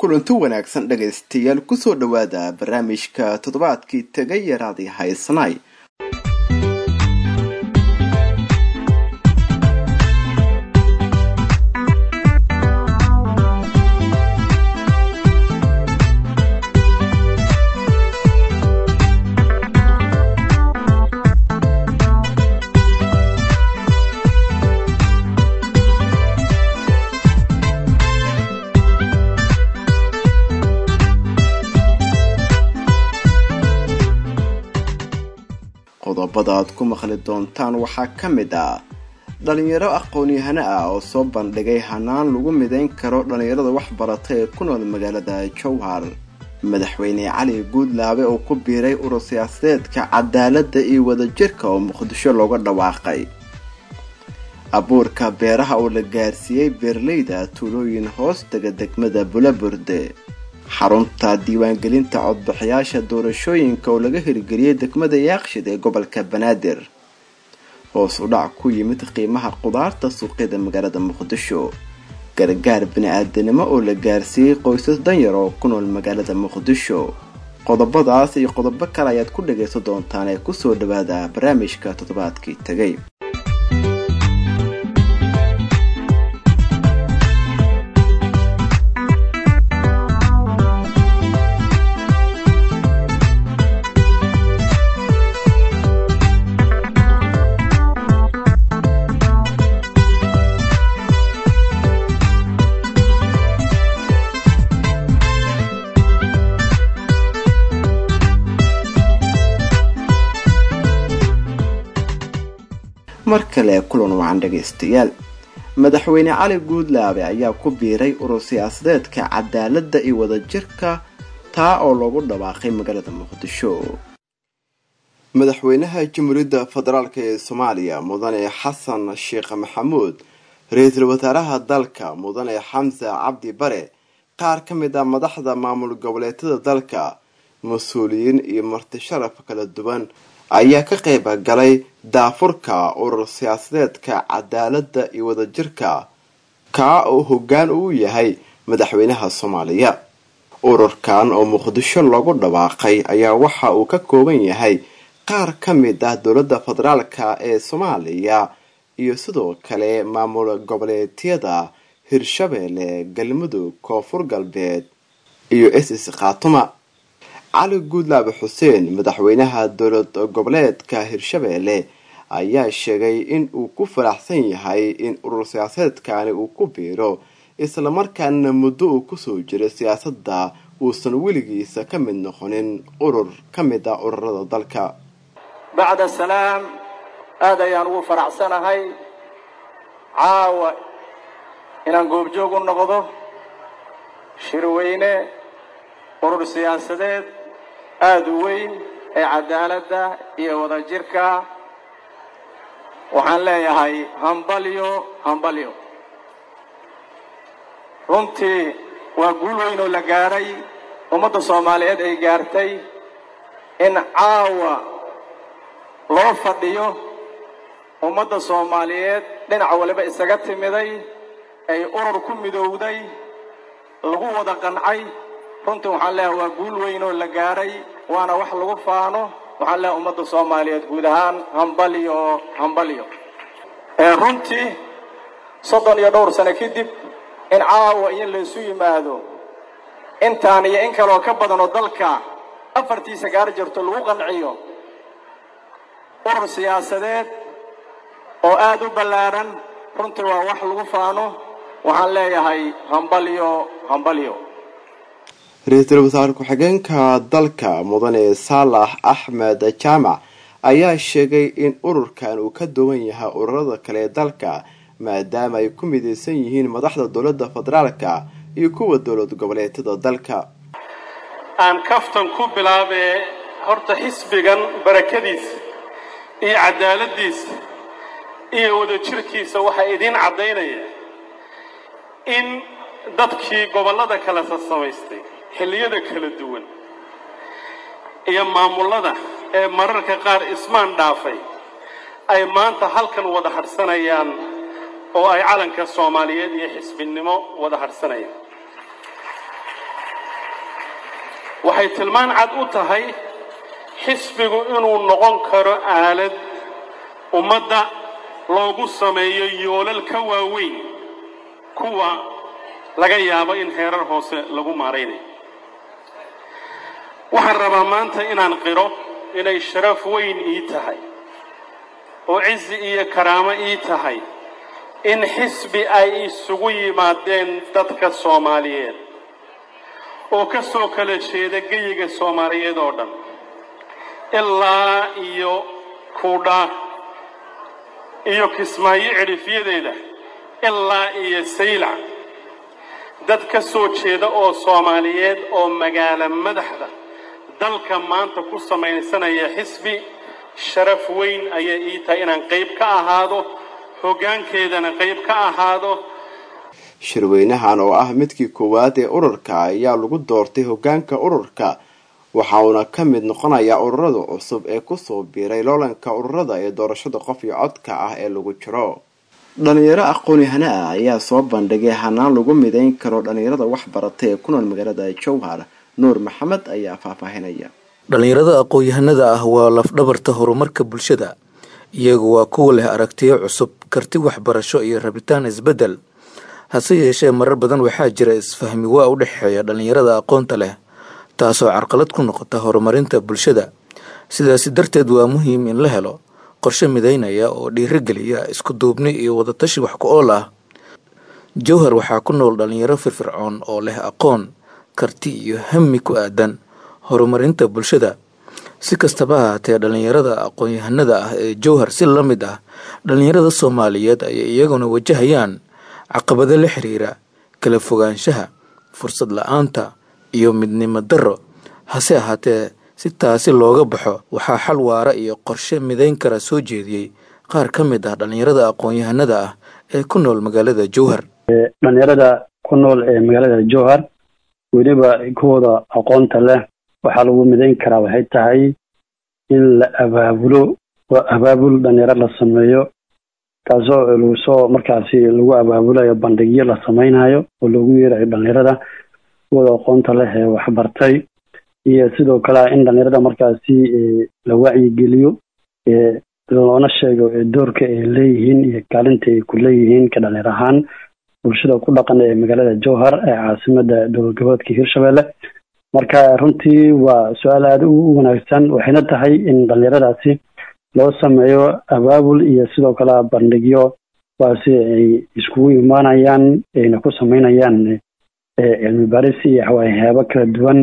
kulanti wanaagsan dhagaystayaal kusoo dhowaada barnaamijka toddobaadkii tegay yaraadii haysnay qodobada aad ku maqli doontaan waxaa ka mid ah dhalinyaro aqoon-yahano ah oo soo bandhigay hanaan lagu midayn karo dhalinyarada waxbarata ee ku nool magaalada jowhar madaxweyne cali guudlaabe oo ku biiray urur siyaasadeedka cadaaladda iyo wadajirka oo muqdisho looga dhawaaqay abuurka beeraha oo la gaarsiiyey beeraleyda tuulooyin hoos dega degmada bulaburde xarunta diiwaangelinta codbixiyaasha doorashooyinka oo laga hirgeliyey degmada yaaqshid ee gobolka banaadir hoos u dhac ku yimid qiimaha qudaarta suuqyada magaalada muqdisho gargaar bini-aadanimo oo la gaarsiiyey qoysas danyar oo ku nool magaalada muqdisho qodobadaas iyo qodobo kale ayaad ku dhagaysan doontaan ee kusoo dhawaada barnaamijka toddobaadkii tegay mar kale kulan wacan dhagaystayaal madaxweyne cali guudlaabe ayaa ku biiray urur siyaasadeedka cadaaladda iyo wadajirka taa oo loogu dhawaaqay magaalada muqdisho madaxweynaha jamhuuriyadda federaalk ee soomaaliya mudane xasan sheekh maxamuud ra-iisul wasaaraha dalka mudane xamse cabdi bare qaar ka mid ah madaxda maamul goboleedyada dalka mas-uuliyiin iyo marti sharaf kala duwan ayaa ka qayb galay daafurka urur siyaasadeedka cadaaladda iyo wadajirka kaa oo hoggaan uu yahay madaxweynaha soomaaliya ururkan oo muqdisho loogu dhawaaqay ayaa waxa uu ka kooban yahay qaar ka mid ah dowladda federaalka ee soomaaliya iyo sidoo kale maamul goboleedyada hirshabeelle galmudug koonfur galbeed iyo ss khaatuma cali guudlaabe xuseen madaxweynaha dowlad goboleedka hirshabeelle ayaa sheegay in uu ku faraxsan yahay in urur siyaasadeedkani uu ku biiro islamarkaana muddo uu kusoo jiray siyaasadda uusan weligiisa ka mid noqonin urur ka mid ah ururada dalka bacda salaam aada ayaan ugu faraxsanahay caawa inaan goobjoog u noqdo shirweyne urur siyaasadeed aada u weyn ee cadaaladda iyo wadajirka waxaan leeyahay hambalyo hambalyo runtii waa guul weyn oo la gaadhay ummadda soomaaliyeed ay gaartay in caawa loo fadhiyo ummadda soomaaliyeed dhinac waliba isaga timiday ay urur ku midowday lagu wada qancay runtii waxaan leeyahay waa guul weyn oo la gaadhay waana wax lagu faano waxaan leeyahay ummadda soomaaliyeed guud ahaan hambalyo hambalyo runtii soddon iyo dhowr sano kadib in caawa iyo laysu yimaado intaan iyo in kaleoo ka badanoo dalka afartiisa gaar jirto lagu qanciyo urur siyaasadeed oo aada u ballaadhan runtii waa wax lagu faano waxaan leeyahay hambalyo hambalyo ra-iisul wasaare ku-xigeenka dalka mudane saalax axmed jaamac ayaa sheegay in ururkan uu ka duwan yahay ururada kale ee dalka maadaama ay ku midaysan yihiin madaxda dowladda federaalka iyo kuwa dowlad goboleedyada dalka aan kaftan ku bilaabee horta xisbigan barakadiisa iyo cadaaladiisa iyo wadajirkiisa waxaa idiin caddaynaya in dadkii gobollada kale sasamaystay xilliyada kala duwan iyo maamullada ee mararka qaar ismaan dhaafay ay maanta halkan wada hadhsanayaan oo ay calanka soomaaliyeed iyo xisbinimo wada hadhsanayaan waxay tilmaan cad u tahay xisbigu inuu noqon karo aalad ummadda loogu sameeyo yoolal ka waaweyn kuwa laga yaabo in heerar hoose lagu maaraynayo waxaan rabaa maanta inaan qiro inay sharaf weyn ii tahay oo cizi iyo karaamo ii tahay in xisbi ay isugu yimaadeen dadka soomaaliyeed oo ka soo kala jeeda geyiga soomaaliyeed oo dhan ilaa iyo kuudhaa iyo kismaayo cidhifyadeeda ilaa iyo saylac dad ka soo jeeda oo soomaaliyeed oo magaalo madaxda dalka maanta ku samaysanaya xisbi sharaf weyn ayay ii tahay inaan qayb ka ahaado hoggaankeedana qayb ka ahaado shirweynahan oo ah midkii koowaad ee ururka ayaa lagu doortay hoggaanka ururka waxa uuna ka mid noqonayaa ururada cusub ee kusoo biiray loolanka ururada ee doorashada qof iyo codka ah ee lagu jiro dhalinyaro aqoon-yahano ah ayaa soo bandhigay hanaan lagu midayn karo dhalinyarada waxbarata ee ku nool magaalada jowhar nuur maxamed ayaa faahfaahinaya dhalinyarada aqoon-yahanada ah waa lafdhabarta horumarka bulshada iyagu waa kuwa leh aragtiyo cusub karti waxbarasho iyo rabitaan isbeddel hase yeeshee marar badan waxaa jira isfahmi waa u dhexeeya dhalinyarada aqoonta leh taasoo carqalad ku noqota horumarinta bulshada sidaasi darteed waa muhiim in la helo qorshe midaynaya oo dhiirigeliya isku duubni iyo wadatashi wax ku ool ah jowhar waxaa ku nool dhalinyaro firfircoon oo leh aqoon karti iyo hami ku aadan horumarinta bulshada si kastaba ahaatee dhalinyarada aqoon-yahanada ah ee jowhar si la mid ah dhalinyarada soomaaliyeed ayay iyaguna wajahayaan caqabado la xiriira kala fogaanshaha fursad la-aanta iyo midnimo darro hase ahaatee si taasi looga baxo waxaa xal waara iyo qorshe midayn kara soo jeediyey qaar ka mid ah dhalinyarada aqoon-yahanada ah ee ku nool magaalada jowhar dhalinyarada ku nool ee magaalada jowhar weliba kuwooda aqoonta leh waxaa lagu midayn karaa waxay tahay in la abaabulo oo abaabul dhalinyaro la sameeyo taasoo lagu soo markaasi lagu abaabulayo bandhigyo la samaynayo oo loogu yeerayo dhalinyarada kuwooda aqoonta leh ee waxbartay iyo sidoo kale in dhalinyarada markaasi la wacyigeliyo loona sheego doorka ay leeyihiin iyo kaalinta ay ku leeyihiin ka dhalinyar ahaan bulshada ku dhaqan ee magaalada jowhar ee caasimada dowlad goboleedka hirshabelle marka runtii waa su-aal aada u wanaagsan waxayna tahay in dhalinyaradaasi loo sameeyo abaabul iyo sidoo kale bandhigyo waasi ay iskugu imaanayaan ayna ku sameynayaan cilmi baris iyo waxyaabo kala duwan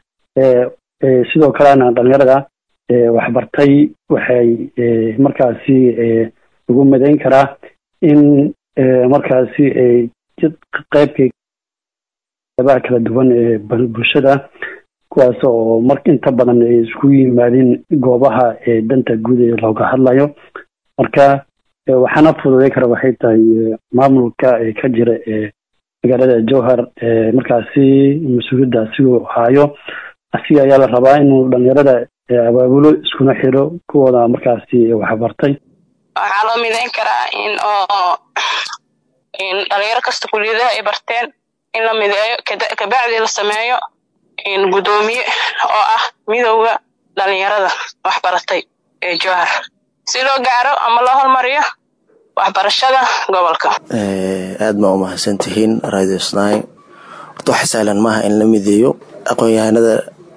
sidoo kalena dhalinyarada waxbartay waxay markaasi lagu midayn karaa in markaasi ay qeybka qeybaha kala duwan ee bulshada kuwaas oo mar inta badan ay isku yimaadeen goobaha ee danta guud ee looga hadlayo marka waxaana fududay kara waxay tahay maamulka ka jira ee magaalada jowhar markaasi mas-uuliyadda asigoo haayo asiga ayaa la rabaa inuu dhalinyarada abaabulo iskuna xiro kuwooda markaasi waxbartay waxaa loo midayn karaa in oo dhalinyaro kasta kuliyadaha ay barteen in la mideeyo kabacdi la sameeyo gudoomiye oo ah midowda dhalinyarada waxbaratay ee jowhar si loo gaaro ama loo hormariyo waxbarashada gobolka aad baa umahadsan tihiin radio sny horta wax sahlan maaha in la mideeyo aqoon-yahanada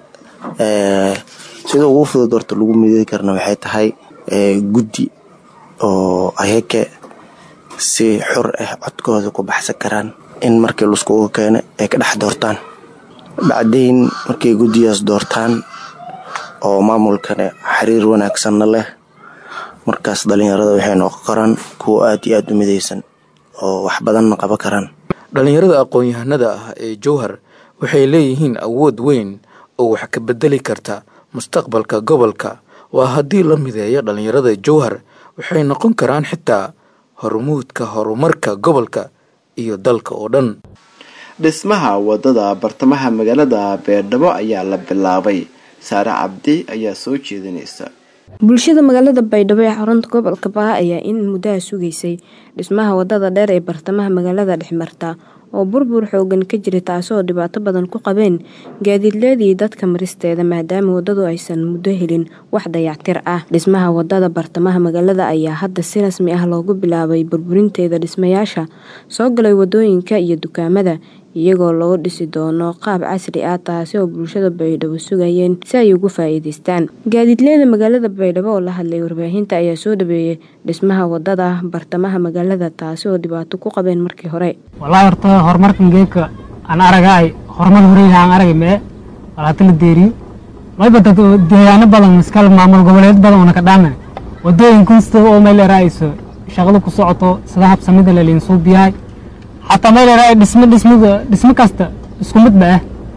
sida ugu fudud horta lagu mideey karna waxay tahay guddi oo ayake si xur ah codkooda ku baxsan karaan in markii laiskugu keeno ay ka dhex doortaan bacdayn markay guddigaas doortaan oo maamulkana xiriir wanaagsanna leh markaas dhalinyarada waxay noqon karaan kuwo aad iyo aad u midaysan oo wax badanna qaban karaan dhalinyarada aqoon-yahanada ah ee jowhar waxay leeyihiin awood weyn oo wax ka bedeli karta mustaqbalka gobolka waa haddii la mideeyo dhalinyarada jowhar waxay noqon karaan xitaa hormuudka horumarka gobolka iyo dalka oo dhan dhismaha wadada bartamaha magaalada beerdhabo ayaa la bilaabay saare cabdi ayaa soo jeedinaysa bulshada magaalada baydhabo ee xarunta gobolka baa ayaa in muddaha sugaysay dhismaha wadada dheer ee bartamaha magaalada dhexmarta oo burbur xoogan ka jira taasoo dhibaato badan ku qabeen gaadiidleedii dadka maristeeda maadaama wadadu aysan muddo helin wax dayactir ah dhismaha wadada bartamaha magaalada ayaa hadda si rasmi ah loogu bilaabay burburinteeda dhismayaasha soo galay wadooyinka iyo dukaamada iyagoo loo dhisi doono qaab casri ah taasi oo bulshada baydhabo sugayeen si ay ugu faa-iideystaan gaadiidleyda magaalada baydhabo oo la hadlay warbaahinta ayaa soo dhaweeyay dhismaha wadada bartamaha magaalada taasi oo dhibaato ku qabeen markii hore wallaahi horta horumarkan geedka aan aragaay horumar horeyha aan aragay mee walaata la deeriyo mayba dad deegaano badan iskal maamul goboleed badan una ka dhaaman wadooyin kunsta oo meel eraayso shaqada ku socoto sida habsamida laliin suubiyahay xataa meel eraay dhismo dhismada dhismo kasta isku mid ba ah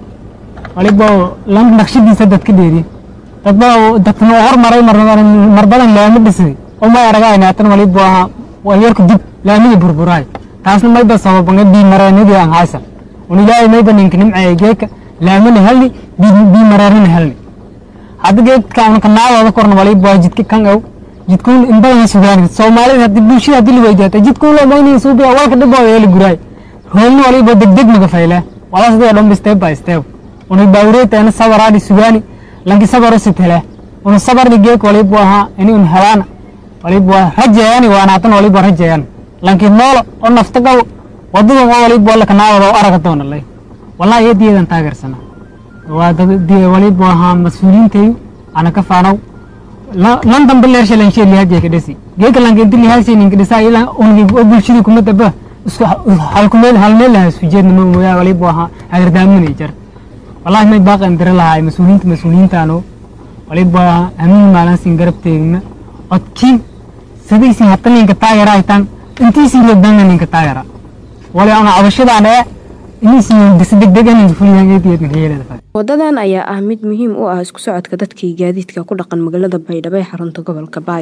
waliba lam naqshadiisa dad ka dheeriye dadba dadkan oo hormaray mar badan laami dhisay oo may aragayn haatan waliba waa walyarku dib laamida burburaay taasna mayba sababanga biimareenadii aan haysan un ilaahay mayba ninka nimceeya geedka laamana helni biimareerana helni hadda geedka unka naadooda korna waliba waa jidka kan ow jidkuun in badan sugaan soomaalida hadii bulshada hadii la weydiyaata jidkuun loo maynin suubiya walka dhibooda ee la guraay roolna waliba degdeg maga faylaa wala sidoo dhan step by step una baawreetana sabaraadi sugaani lanki sabaro sitele una sabarni geek waliba ahaa ini un helaana waliba rajeeyani waanaatan waliba rajeeyan lanki noolo oo nafta qabo wadada oo waliba wala kanaawada oo araga doona lay wallahi iyadiidan taageersana waa dad waliba ahaa mas-uuliyiintayu ana ka faanow lan dambe leersha lan shee lihaajee ka dhisi geeka lanka inti lihaashe ninka dhisa ila ungi oo bulshadii kuma daba isku halkumeel halmeel lahaa isku jeedna ma mooyaa waliba ahaa hagardaaminay jar wallahi may baaqan dira lahaa mas-uuliyiinta mas-uuliyiintaano waliba amiin maalansin garab teegna odkiin sidaysin hata ninka taagera haytaan intiisin reebdaana ninka taagera wali ana cabashadaan ee inaysin disi degdeg anin fuliyaangeediyeedna wadadan ayaa ah mid muhiim u ah isku socodka dadkii gaadiidka ku dhaqan magaalada baydhabo ee xarunta gobolka baay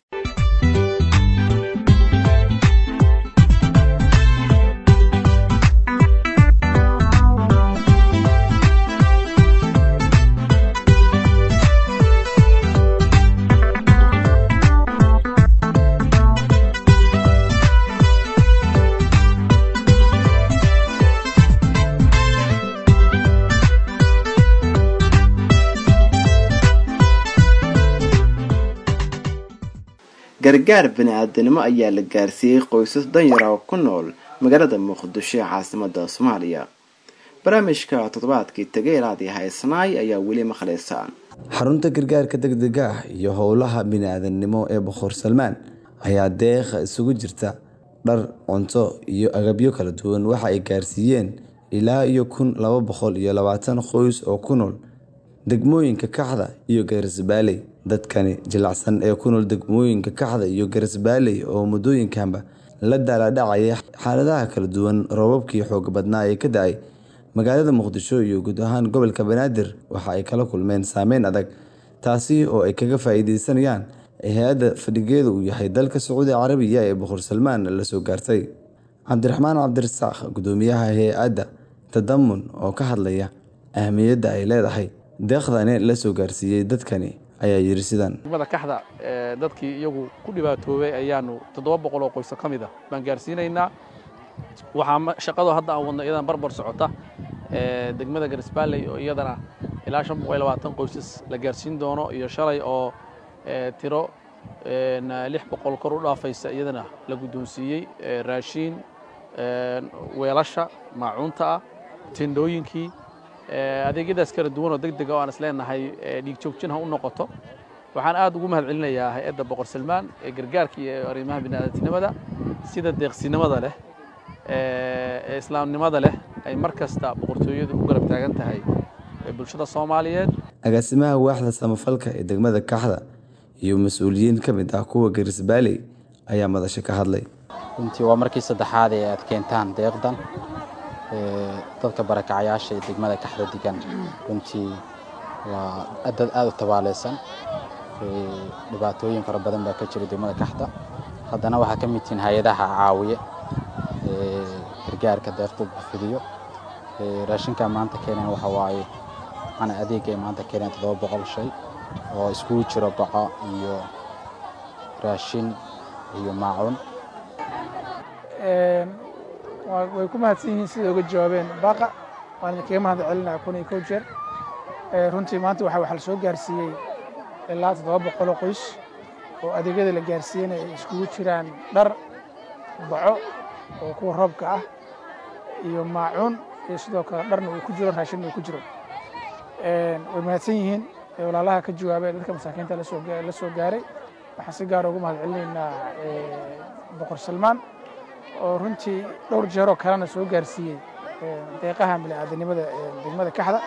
gargaar bani-aadanimo ayaa la gaarsiiyey qoysas danyara oo ku nool magaalada muqdisho ee caasimada soomaaliya barnaamijka toddobaadkii tageeraadii haysanaay ayaa weli maqlaysaan xarunta gargaarka degdega ah iyo howlaha bini-aadanimo ee boqor salmaan ayaa deeqa isugu jirta dhar cunto iyo agabyo kala duwan waxa ay gaarsiiyeen ilaa iyo kun laba boqol iyo labaatan qoys oo ku nool degmooyinka kaxda iyo garisbaaley dadkani jilacsan ee ku nool degmooyinka kaxda iyo garisbaaley oo muddooyinkanba la daaladhacaya xaaladaha kala duwan roobabkii xooga badnaa ee ka da-ay magaalada muqdisho iyo guud ahaan gobolka banaadir waxa ay kala kulmeen saameyn adag taasi oo ay kaga faa-iideysanayaan hay-adda fadhigeedu uu yahay dalka sacuudi carabiya ee boqor salmaan la soo gaartay cabdiraxmaan cabdirasaaq gudoomiyaha hay-adda tadamun oo ka hadlaya ahmiyadda ay leedahay deeqdani la soo gaarsiiyey dadkani ayaa yiri sidan degmada kaxda dadkii iyagu ku dhibaatoobay ayaanu toddoba boqol oo qoyso ka mid ah baan gaarsiinaynaa waxaa shaqadoo hadda aan wadno iyadan barbar socota degmada garisbaaley oo iyadana ilaa shan boqol iyo labaatan qoysas la gaarsiin doono iyo shalay oo tiro lix boqol kor u dhaafaysa iyadana la guddoonsiiyey raashiin weelasha maacuunta ah tendhooyinkii adeegyadaas kala duwan oo deg dega oo aan is leenahay dhiig joogjin ha u noqoto waxaan aad ugu mahad celinayaa hay-adda boqor salmaan ee gargaarka iyo arrimaha bini'aadantinimada sida deeqsinimada leh ee islaamnimada leh ay mar kasta boqortooyadu u garab taagan tahay bulshada soomaaliyeed agaasimaha waaxda samafalka ee degmada kaxda iyo mas-uuliyiin ka mid ah kuwa garisbaaley ayaa madasho ka hadlay runtii waa markii saddexaad ee aad keentaan deeqdan dadka barakacayaasha ee degmada kaxda degan runtii waa dad aada u tabaaleysan dhibaatooyin fara badan baa ka jira degmada kaxda haddana waxaa ka mid tihiin hay-adaha caawiye gargaarka deeqda fidiyo raashinka maanta keeneen waxa waaye ana adeega ay maanta keeneen toddoba boqol shay oo iskugu jiro baco iyo raashin iyo maacuun way ku mahadsan yihiin siday uga jawaabeen baaqa waan idinkaga mahad celinaya kun iyo kow jeer runtii maanta waxa waxa la soo gaarsiiyey ilaa toddoba boqol oo qoys oo adeegyada la gaarsiiyeyna ay iskugu jiraan dhar baco oo kuwa roobka ah iyo maacuun iyo sidoo kale dharna uu ku jiro raashinna uu ku jiro way mahadsan yihiin walaalaha ka jawaabay dadka masaakiinta la soo gaaray waxaan si gaara ugu mahad celinaynaa boqor salmaan oo runtii dhowr jeeroo kalena soo gaarsiiyey deeqaha bini'aadanimada degmada kaxda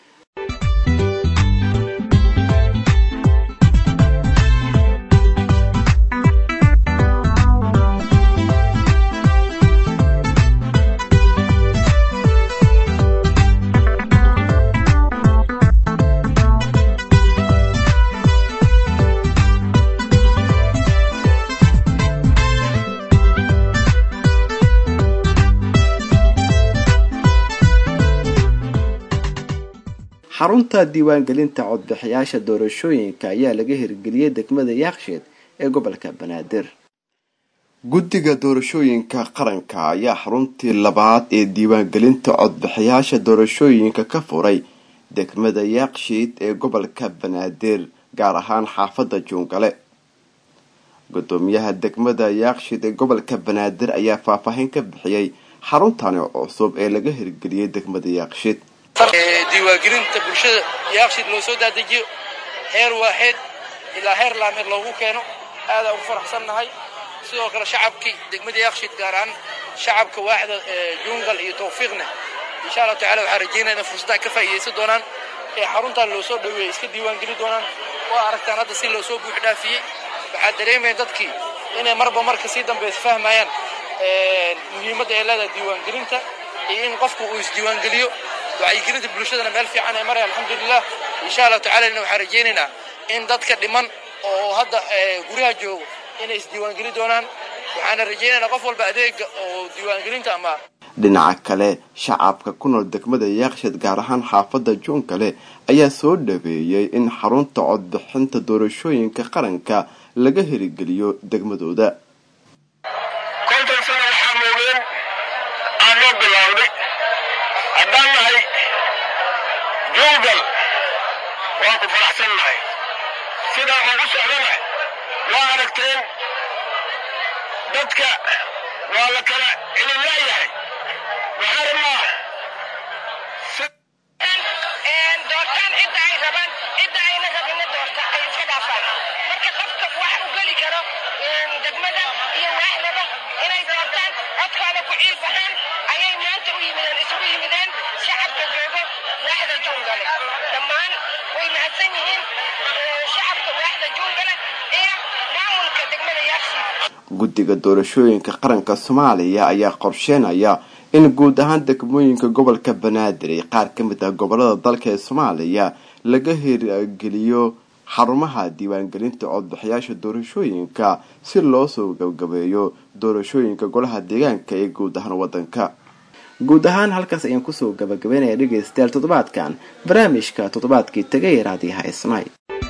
xarunta diiwaangelinta codbixiyaasha doorashooyinka ayaa laga hirgeliyey degmada yaaksheed ee gobolka banaadir guddiga doorashooyinka qaranka ayaa xaruntii labaad ee diiwaangelinta codbixiyaasha doorashooyinka ka furay degmada yaakshiid ee gobolka banaadir gaar ahaan xaafadda juungale gudoomiyaha degmada yaakshiid ee gobolka banaadir ayaa faahfaahin ka bixiyey xaruntani cusub ee laga hirgeliyey degmada yaakshiid diiwaangelinta bulshada yaaqshid loo soo daadejiyo heer waaxeed ilaa heer laameed loogu keeno aadaan ugu faraxsannahay sidoo kale shacabkii degmada yaaqshid gaar ahaan shacabka waaxda jungal iyo tawfiiqna insha allahu tacala waxaan rajeynaya inay fursaddaa ka faa'iidaysan doonaan ee xaruntan loo soo dhoweeyey iska diiwaangeli doonaan waa aragtaan hadda si loo soo buux dhaafiyey waxaa dareemaya dadkii inay marba marka sii dambaysa fahmayaan muhiimadda ay leedahay diiwaangelinta iyo in qofku uu isdiiwaangeliyo wacyigelinta bulshadana meel fiican ay maraya alxamdulilah insha allahu tacala waxaan rajaynaynaa in dadka dhiman oo hadda guryaha joogo inay isdiiwaangeli doonaan waxaana rajaynaynaa qof walba adeega oo diiwaangelinta ama dhinaca kale shacabka ku nool degmada yaaksheed gaar ahaan xaafadda juunkale ayaa soo dhaweeyey in xarunta codbixinta doorashooyinka qaranka laga hirigeliyo degmadooda konton sano waxaa moogeen aan noo bilaawday haddaan nahay juugal waan ku faraxsan nahay sidaa ugu socdana waa aragteen dadka waa la kala cilin laayahay waxaa rabnaa doortaan cidda ay rabaan cidda ayna rabinna doorta ay iska dhaafaan marka qofka wax u geli karo degmada iyo waaxdaba inay doortaan codkooda ku ciil baxaan ayay maanta u yimideen isugu yimideen shacabka joogo waaxda juungale dhammaan way mahadsan yihiin shacabka waaxda juungale iyo maamulka degmada yaaqsi guddiga doorashooyinka qaranka soomaaliya ayaa qorsheenaya in guud ahaan degmooyinka gobolka banaadir ee qaar ka mid ah gobolada dalka ee soomaaliya laga hirgeliyo xarumaha diiwaangelinta codbixiyaasha doorashooyinka si loo soo gabgabeeyo doorashooyinka golaha deegaanka ee guud ahaan wadanka guud ahaan halkaas ayaan kusoo gabagabeynaya dhegaystayaal toddobaadkan barnaamijka toddobaadkii tagay raadiyaha isnay